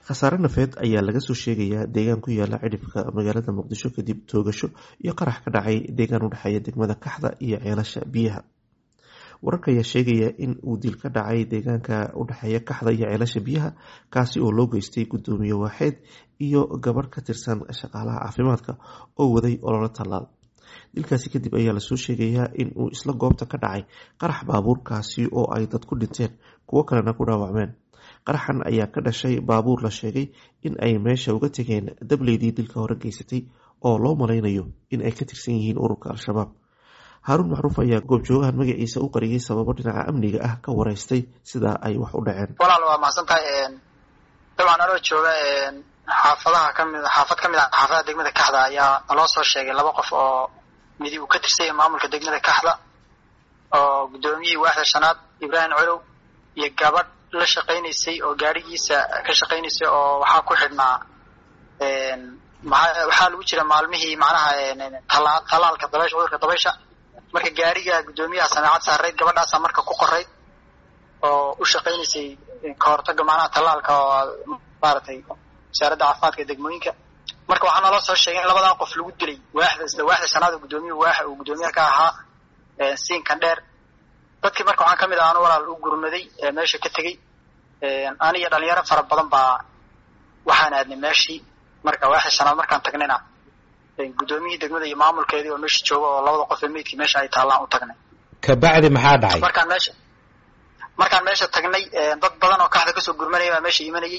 khasaare nafeed ayaa laga soo sheegayaa deegaan ku yaala cidhifka magaalada muqdisho kadib toogasho iyo qarax ka dhacay deegaan udhexeeya degmada kaxda iyo ceelasha biyaha wararka ayaa sheegaya in uu dil ka dhacay deegaanka udhexeeya kaxda iyo ceelasha biyaha kaasi oo loo geystay gudoomiye waaxeed iyo gabadh ka tirsan shaqaalaha caafimaadka oo waday ololo tallaal dilkaasi kadib ayaa lasoo sheegayaa in uu isla goobta ka dhacay qarax baabuurkaasi oo ay dad ku dhinteen kuwo kalena ku dhaawacmeen qaraxan ayaa ka dhashay baabuur la sheegay in ay meesha uga tegeen dableydii dilka hore geysatay oo loo malaynayo in ay ka tirsan yihiin ururka al-shabaab haaruun macruuf ayaa goobjoogahan magaciisa u qariyay sababo dhinaca amniga ah ka wareystay sidaa ay wax u dhaceen walaal waa mahadsantahay dabcan anoo jooga xaafadaha kami xaafad ka mid ah xaafadaha degmada kaxda ayaa naloo soo sheegay laba qof oo midi uu ka tirsanya maamulka degmada kaxda oo guddoomiyihii waaxda shanaad ibraahim colow iyo gabadh la shaqaynaysay oo gaadhigiisa ka shaqaynaysay oo waxaa ku xidhnaa waxaa lagu jira maalmihii macnaha talaalka dabaysha cudurka dabaysha marka gaariga guddoomiyaha sameecad saarayd gabadhaasa marka ku qorayd oo u shaqaynaysay kahortaga macnaha tallaalka oo maaragtay wasaaradda caafimaadka degmooyinka marka waxaa naloo soo sheegay in labadaa qof lagu dilay waaxda isla waaxda shanaad oo guddoomiyahu waaxa uu guddoomiyaha ka ahaa siinkan dheer dadkii marka waxaan kamid ah anu walaal u gurmaday meesha ka tegey aniyo dhalinyaro fara badan baa waxaan aadnay meeshii marka waaxda shanaad markaan tagnayna guddoomiyihii degmada iyo maamulkeedii oo meesha jooga oo labada qof ee meydkii meesha ay taallaan u tagnay kabacdi maxaa dhacay markaan meesha markaan meesha tagnay dad badan oo kaxda kasoo gurmanaya baa meesha imanayay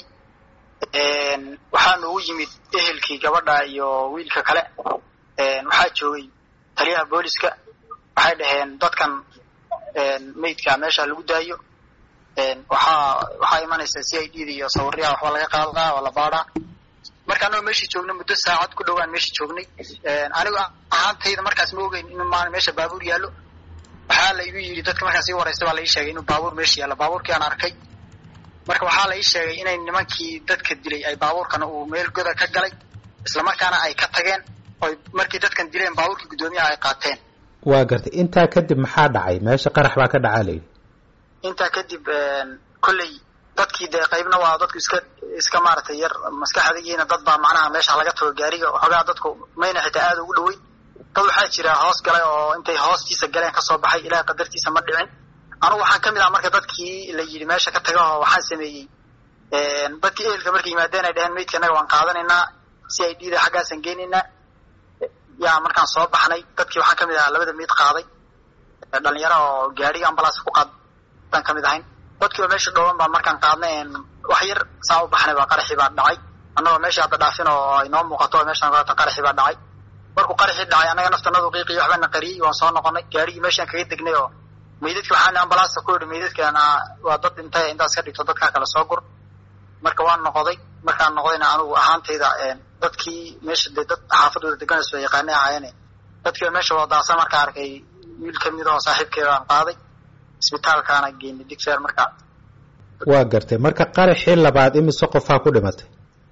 waxaa noogu yimid ehelkii gabadha iyo wiilka kale waxaa joogay taliyaha booliska waxay dhaheen dadkan meydka meesha lagu daayo waxaa waxaa imanaysa c i d da iyo sawiryaha waxba laga qaadaa oo la baadhaa marka anagoo meeshii joogna muddo saacad ku dhowaan meeshii joognay anigu ahaantayda markaas ma ogeyn in maan meesha baabuur yaallo waxaa la igu yidhi dadka markaas ii wareysta baa la ii sheegay inuu baabuur meesha yaallo baabuurkii aan arkay marka waxaa la ii sheegay inay nimankii dadka dilay ay baabuurkana uu meel goda ka galay islamarkaana ay ka tageen oy markii dadkan dileen baabuurkii guddoomiyaha ay qaateen waa gartay intaa kadib maxaa dhacay meesha qarax baa ka dhacaa layidhi intaa kadib kolley dadkii dee qaybna waa dadku iska iska maaragtay yar maskaxdigiina dad baa macnaha meesha laga tago gaariga waxoogaa dadku mayna xitaa aada ugu dhoweyn dad waxaa jira hoos galay oo intay hoostiisa galeen kasoo baxay ilaah qadartiisa ma dhicin anugu waxaan kamid ah marka dadkii la yidhi meesha ka taga oo waxaan sameeyey dadkii ehelka markay yimaadeen ay dheheen meydka innaga waan qaadanaynaa si ay dhiida xaggaasaan geynaynaa yaa markaan soo baxnay dadkii waxaan kamid ahaa labada meyd qaaday dhalinyaro oo gaariga ambalaas ku qaadaan kamid ahayn dadkii oo meesha dhooban baa markaan qaadnay wax yar saa u baxnay baa qaraxii baa dhacay annagoo meeshii hadda dhaafin oo ay noo muuqato meeshaan kalata qaraxii baa dhacay markuu qaraxii dhacay annaga naftanadu qiiqiyo waxbana qariyey waan soo noqonay gaarigii meeshaan kaga degnay oo meydadki waxaan ambalaasta ku yidhi meydadkan waa dad dhintay intaas ka dhigto dadkaa kale soo gur marka waan noqday markaan noqdayna anugu ahaantayda dadkii meesha dee dad xaafadooda deganayso yaqaanay ahaayeen dadkii meesha wadaasa markaa arkay wiil kamid oo saaxiibkeeda aan qaaday isbitaalkaana geynay digfeer markaa waa gartay marka qaraxii labaad imise qofaa ku dhimatay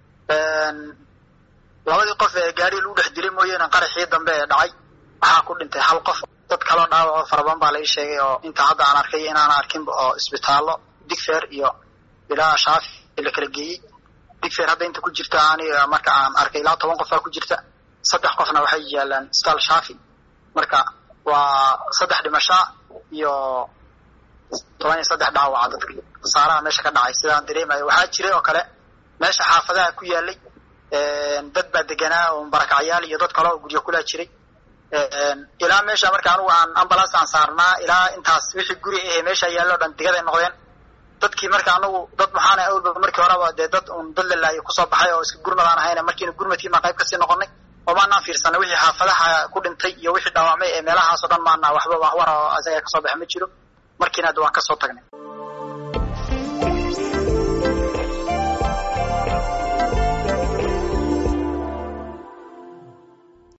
labadii qof ee gaariga lagu dhex dilay mooyeene qaraxii dambe ee dhacay waxaa ku dhintay hal qof dad kaloo dhaawaco farabadan baa la ii sheegay oo inta hadda aan arkay inaan arkinba oo isbitaallo digfeer iyo ilaa shaafi la kala geeyey digfeer hadda inta ku jirta aniga marka aan arkay ilaa toban qofaa ku jirta saddex qofna waxay yaalaan isbitaal shaafi marka waa saddex dhimashaa iyo toban iyo saddex dhaawaca dadka khasaaraha meesha ka dhacay sidaan dareemayo waxaa jiray oo kale meesha xaafadaha ku yaalay dad baa deganaa oo barakacyaal iyo dad kale oo guryo kulaa jiray ilaa meesha marka anugu aan ambulance aan saarnaa ilaa intaas wixii guri ahe meesha yaallo dhan digaday noqdeen dadkii marka anagu dad maxaana awlba markii horeba dee dad un dad lalaayo kusoo baxay oo iska gurmad aan ahayn markiina gurmadkii maa qayb kasii noqonay oo maanaan fiirsanay wixii xaafadaha ku dhintay iyo wixii dhaawacmay ee meelahaasoo dhan maana waxba wax war oo isaga kasoo baxa ma jiro markiina ad waan kasoo tagnay